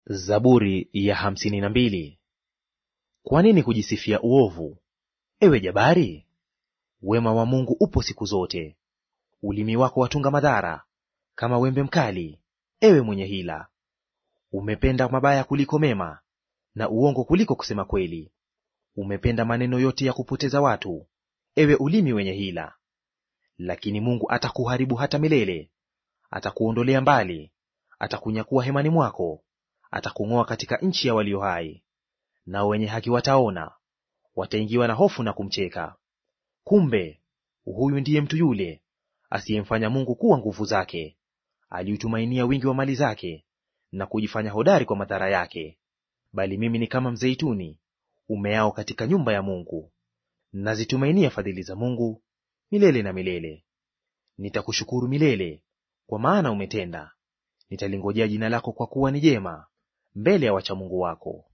Zaburi ya hamsini na mbili. Kwa nini kujisifia uovu, ewe jabari? Wema wa Mungu upo siku zote. Ulimi wako watunga madhara kama wembe mkali, ewe mwenye hila. Umependa mabaya kuliko mema, na uongo kuliko kusema kweli. Umependa maneno yote ya kupoteza watu, ewe ulimi wenye hila. Lakini Mungu atakuharibu hata milele, atakuondolea mbali, atakunyakua hemani mwako, atakung'oa katika nchi ya walio hai. Nao wenye haki wataona, wataingiwa na hofu na kumcheka. Kumbe huyu ndiye mtu yule asiyemfanya Mungu kuwa nguvu zake, aliutumainia wingi wa mali zake, na kujifanya hodari kwa madhara yake. Bali mimi ni kama mzeituni umeao katika nyumba ya Mungu, nazitumainia fadhili za Mungu milele na milele. Nitakushukuru milele, kwa maana umetenda; nitalingojea jina lako, kwa kuwa ni jema mbele ya wacha Mungu wako.